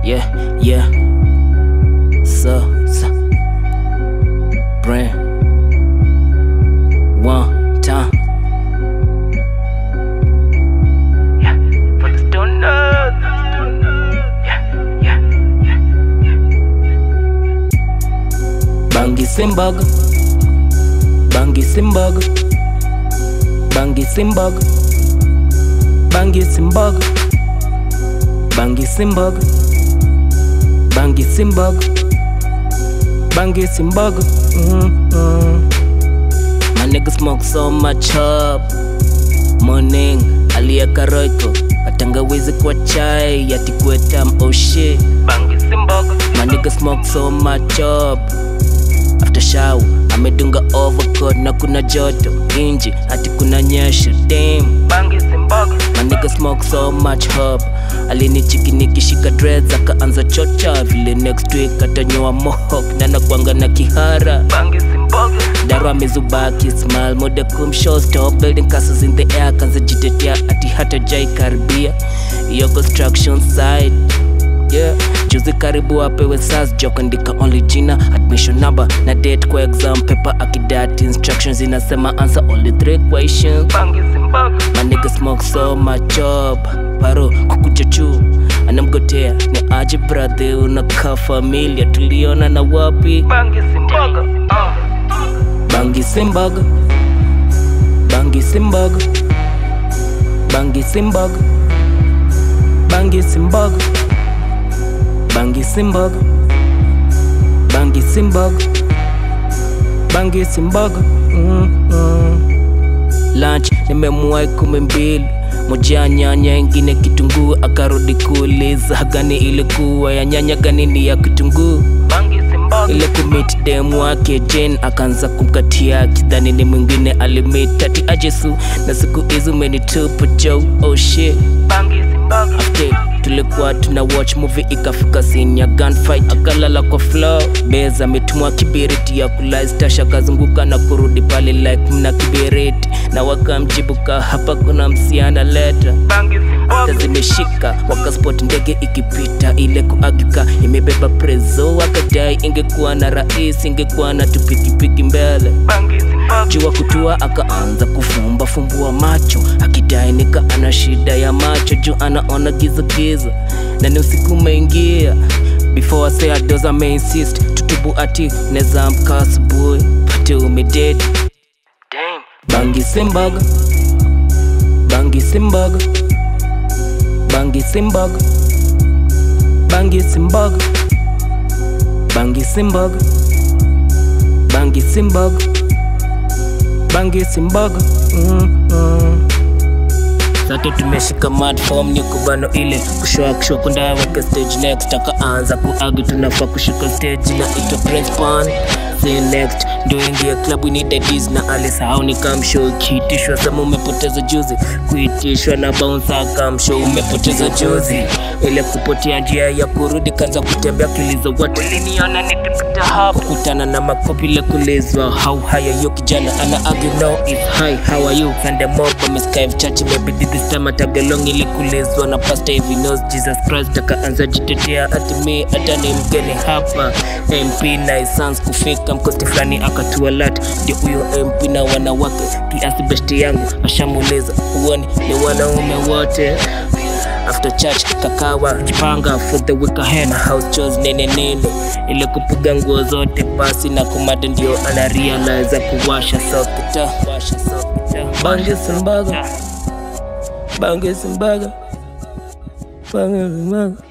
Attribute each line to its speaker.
Speaker 1: Yeah, yeah. So, so. Brand. One time. Yeah, for the stoners. Yeah, yeah, yeah. Bangi Simbaga. Bangi Simbaga. Bangi Simbaga. Bangi Simbaga. Bangi Simbaga. Bangi Simbaga. Bangi Simbaga. Mm-hmm. My nigga smoke so much up. Morning, alieka roiko atangawizi kwa chai ati kwetam oh shit. Bangi Simbaga. My nigga smoke so much up. After shower amedunga overcoat na kuna joto inji hati kuna nyesha damn. Bangi Simbaga. My nigga smoke so much hub alinichiki nikishika dreads akaanza chocha vile next week atanyoa mohawk na nakwanga na kihara Bangi Simbaga. Daro amezubaki smile mode kumshow stop building castles in the air kanza jitetea ati hata jai karibia iyo construction site yeah juzi karibu apewe sas jokandika only jina admission number na date kwa exam paper akidat instructions inasema answer only three questions My nigga smoke so much up paro kukuja juu anamgotea ni aje brother unakaa familia tuliona na wapi
Speaker 2: Bangi Simbaga. Uh.
Speaker 1: bangi simbaga bangi simbaga bangi simbaga bangi simbaga bangi simbaga bangi simbaga bangi simbaga mm -mm. lunch nimemuwai kumi mbili moja nyanya ingine kitunguu akarudi kuuliza gani ilikuwa ya nyanya gani ni ya kitunguu
Speaker 2: Bangi Simbaga.
Speaker 1: ile kumit dem wake Jane akaanza kumkatia kidhani ni mwingine alimit ati ajesu na siku hizi umenitupa jo oh shit
Speaker 2: Bangi Simbaga.
Speaker 1: after tulikuwa tuna watch movie ikafika scene ya gunfight akalala kwa floor beza ametumwa kibiriti ya kulaistasha akazunguka na kurudi pale like mna kibiriti na wakamjibu ka hapa kuna msiana leta
Speaker 2: Bangi
Speaker 1: hata
Speaker 2: Simbaga.
Speaker 1: zimeshika wakaspot ndege ikipita ile kuagika imebeba prezo wakadai ingekuwa na rais ingekuwa na tupikipiki mbele
Speaker 2: Bangi Simbaga.
Speaker 1: jua kutua akaanza kufumba fumbua macho akidai nika ana shida ya macho juu anaona giza giza na ni usiku umeingia before I say ados ameinsist tutubu ati neza amka asubuhi pate umededi
Speaker 2: Damn.
Speaker 1: bangi simbaga bangi simbaga bangi simbaga bangi simbaga bangi simbaga bangi simbaga bangi simbaga mm -mm. Sasa tumeshika matform ni kubano ile kushoa kushwa kunda weke stage next akaanza kuagi tunafaa kushuka stage na ito press pan say next ndio ingia club we need this na alisahau ni kamshow kiitishwa sema umepoteza juzi kuitishwa na bouncer kamshow umepoteza juzi ile kupotea njia ya kurudi kanza kutembea kilizo watu
Speaker 2: Uliniona nikipita hapo.
Speaker 1: kukutana na makopi ile kulizwa how high yo kijana ana argue no if hi how are you Sunday mob ameskive church imebidi this time atagelong ile kulizwa na pastor hivi knows Jesus Christ akaanza jitetea ati me hata ni mgeni hapa MP na sans kufika mkosti fulani akatua lat ndio huyo MP na wanawake kiasi besti yangu ashamuliza uoni ni wanaume wote after church kakawa jipanga for the week ahead house chores nene nene ile kupiga nguo zote basi na kumada ndio ana realize kuwasha sokita washa sokita bange simbaga bange simbaga bange simbaga